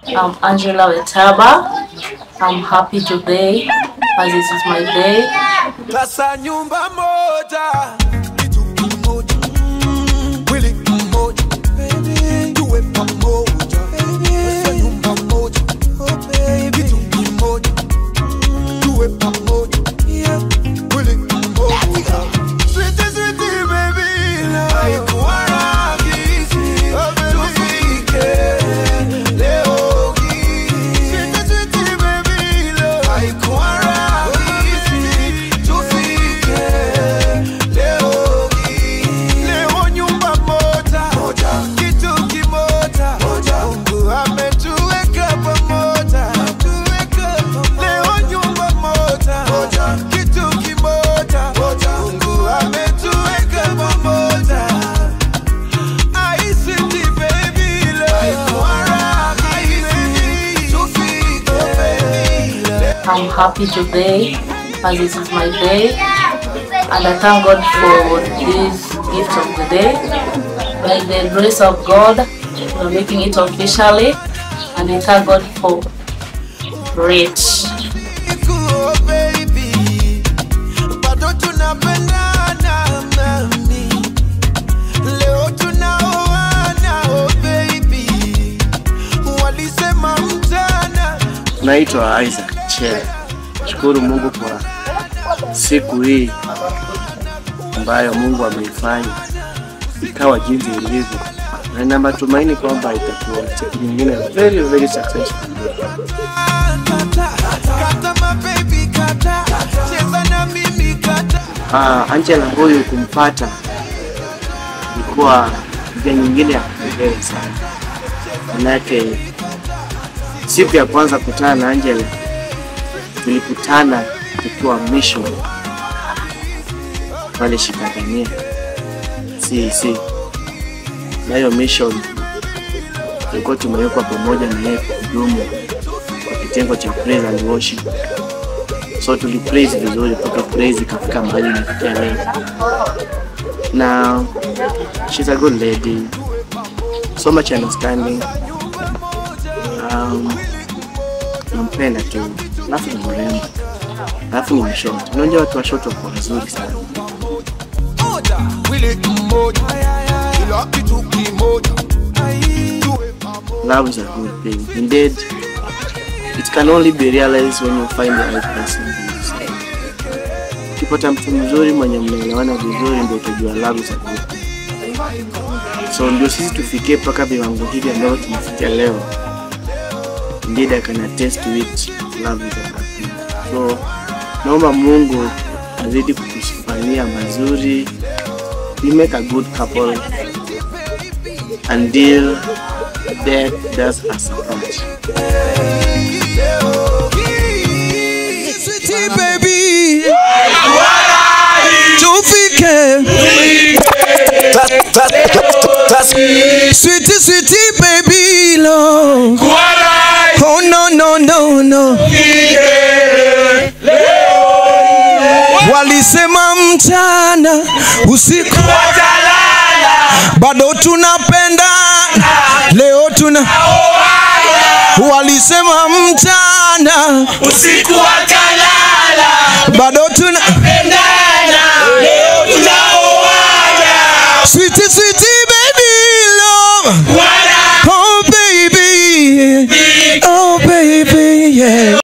I'm Angela Wetaba. I'm happy today as this is my day. Sasa nyumba moja, kitu kimoja, mm, mwili mmoja, baby, tuwe pamoja, baby. Sasa nyumba moja, oh baby, kitu kimoja, mm, tuwe pamoja, yeah, mwili mmoja. Sweetie, sweetie, baby, love. Haikuwa rahisi, tufike leo hii. Sweetie, sweetie, baby, love. Haikuwa rahisi, tufike leo hii. Leo nyumba moja, kitu kimoja, Mungu ametuweka pamoja. Leo nyumba moja, kitu kimoja, Mungu ametuweka pamoja. ICT baby love, ICT tufike baby love. I'm happy today as this is my day. And I thank God for this gift of the day. By the grace of God, we're making it officially. And I thank God for it. Cool, baby. Bado tunapendana mami. Leo tunaoana, oh baby. Walisema mchana Naitwa Isaac Chere. Shukuru Mungu kwa siku hii ambayo Mungu ameifanya ikawa jinsi ilivyo, na nina matumaini kwamba itakuwa siku nyingine very very successful. kata, kata my baby kata, cheza na mimi kata. Ah, Angela huyu kumpata ilikuwa njia nyingine ya kupendeza sana, manake siku ya kwanza kutana na Angela tulikutana tukiwa mission pale Shikadania CEC, na hiyo mission tulikuwa tumewekwa pamoja na yeye kuhudumu kwa kitengo cha praise and worship so tuli praise vizuri mpaka praise ikafika mahali inafikia leo na she's a good lady so much understanding um, nampenda tu alafu ni mrembo alafu ni mshort unajua watu wa short wako wazuri sana moja, mwili mmoja, kila kitu kimoja. Tuwe pamoja. love is a good thing indeed it can only be realized when you find the right person for yourself. ukipata mtu mzuri mwenye mnaelewana vizuri ndio utajua love is a good thing so ndio sisi tufikie mpaka viwango hivi ambavyo tumefikia leo indeed I can attest to it love is a good thing so naomba Mungu azidi kutufanyia mazuri we make a good couple until death does us apart Sweetie baby, tufike. Sweetie, sweetie baby, love. Oh no no no no. Walisema mchana usiku bado tunapenda leo tuna walisema mchana usiku wakalala bado tuna pendana leo tunaoana sweetie sweetie baby love wala oh baby oh baby yeah